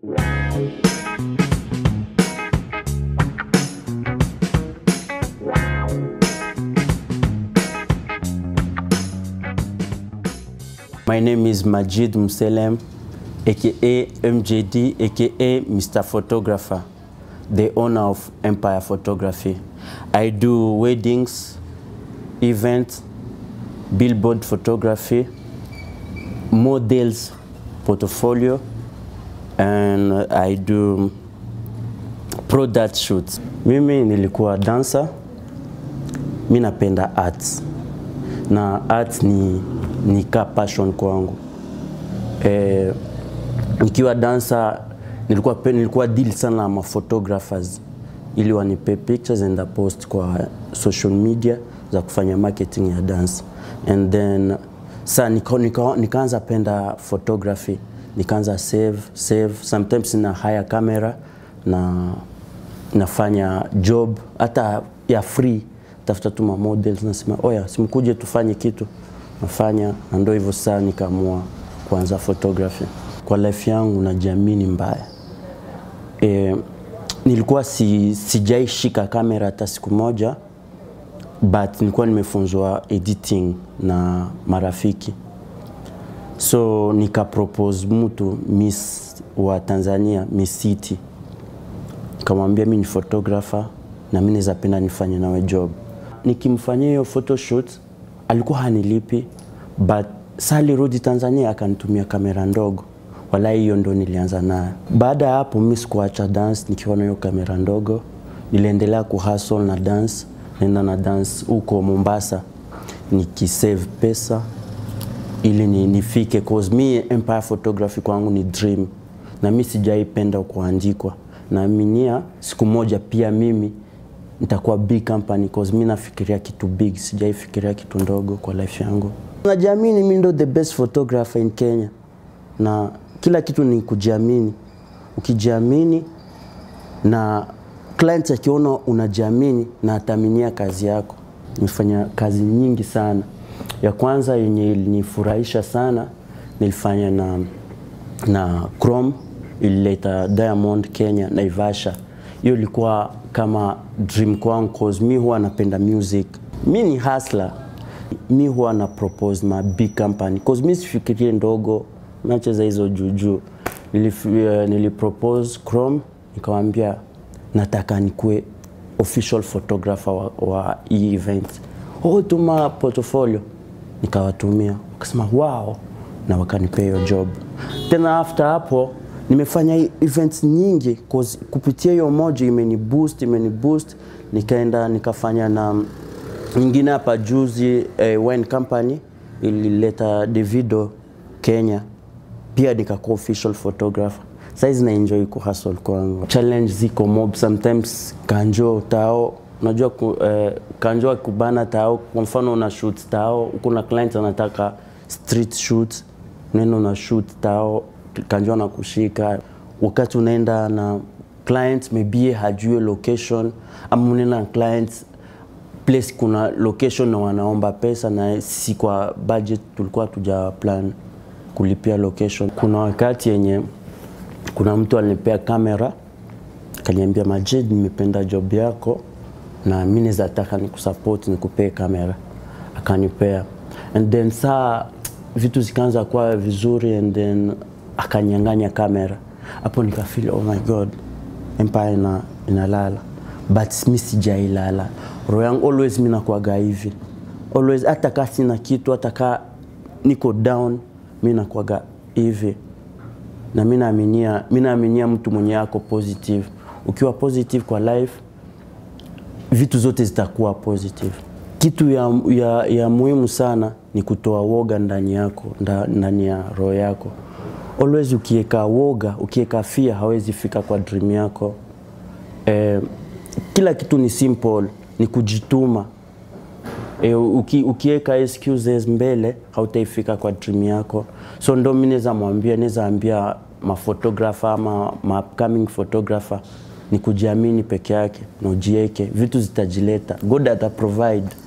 My name is Majid Muselem, aka MJD, aka Mr. Photographer, the owner of Empire Photography. I do weddings, events, billboard photography, models, portfolio, and I do product shoots. Mimi nilikuwa dancer, mi napenda arts na arts ni, ni ka passion kwangu. E, nikiwa dancer nilikuwa, pe- nilikuwa deal sana na ma photographers ili wanipe pictures and I post kwa social media za kufanya marketing ya dance and then sa nika, nika, nikaanza penda photography nikaanza save save sometimes na hire camera na nafanya job hata ya free tafuta tu ma models nasema oya simkuje tufanye kitu nafanya na ndo hivyo saa nikaamua kuanza photography kwa life yangu najiamini mbaya e, nilikuwa si, sijaishika kamera hata siku moja but nilikuwa nimefunzwa editing na marafiki so nikapropose mtu miss wa tanzania miss city nikamwambia mi ni photographer na mi naweza penda nifanye nawe job nikimfanyia hiyo photoshoot alikuwa hanilipi but saa alirudi tanzania akanitumia kamera ndogo wala hiyo ndo nilianza nayo baada ya hapo mi sikuacha dance nikiwa na hiyo kamera ndogo niliendelea kuhustle na dance naenda na dance huko mombasa nikisave pesa ili ni, nifike cause mi empire photography kwangu ni dream na mi sijaipenda kuandikwa naaminia siku moja pia mimi nitakuwa big company cause mi nafikiria kitu big sijaifikiria kitu ndogo kwa life yangu najiamini mi ndo the best photographer in kenya na kila kitu ni kujiamini ukijiamini na client akiona unajiamini na ataminia kazi yako nimefanya kazi nyingi sana ya kwanza yenye ilinifurahisha sana nilifanya na, na Chrome ilileta Diamond Kenya Naivasha. Hiyo ilikuwa kama dream kwangu cause mi huwa napenda music. Mi ni hustler. Mi huwa na propose ma big company cause mi sifikirie ndogo, nacheza hizo juujuu. Nilif, uh, nilipropose Chrome nikamwambia nataka nikuwe official photographer wa, wa hii event. Oh, tuma portfolio nikawatumia, wakasema wow, na wakanipea hiyo job. Tena after hapo nimefanya hii events nyingi cause kupitia hiyo moja imeni boost, imeni boost. Nikaenda nikafanya na nyingine hapa juzi eh, wine company ilileta Davido Kenya, pia nikakuwa official photographer. Saizi na enjoy kuhustle kwangu. Challenge ziko mob sometimes, kanjo tao unajua ku, eh, kanjo akubana tao, kwa mfano una shoot tao, kuna client anataka street shoot, unaenda una shoot tao, kanjo anakushika. Wakati unaenda na client maybe yeye hajui location, ama unaenda na client place kuna location na wanaomba pesa, na sisi kwa budget tulikuwa tuja plan kulipia location. Kuna wakati yenye kuna mtu alinipea kamera akaniambia, Majid, nimependa job yako na mi naweza taka nikusupport nikupee kamera, akanipea and then saa vitu zikaanza kuwa vizuri and then akanyang'anya kamera. Hapo nikafeel oh my god, Empire ina, inalala but mi sijailala. Roho yangu always mi nakuaga hivi always, hata kaa sina kitu, hata kaa niko down, mi nakuaga hivi na mi naaminia mi naaminia mtu mwenye yako positive. Ukiwa positive kwa life, vitu zote zitakuwa positive. Kitu ya, ya, ya muhimu sana ni kutoa woga ndani yako nda, ndani ya roho yako. Always ukiweka woga, ukiweka fear, hawezi fika kwa dream yako. Eh, kila kitu ni simple, ni kujituma. E, uki, ukiweka excuses mbele hautaifika kwa dream yako. So ndo mi naweza mwambia, naweza ambia maphotographer ama ma upcoming photographer ni kujiamini peke yake na ujieke, vitu zitajileta. God ata provide.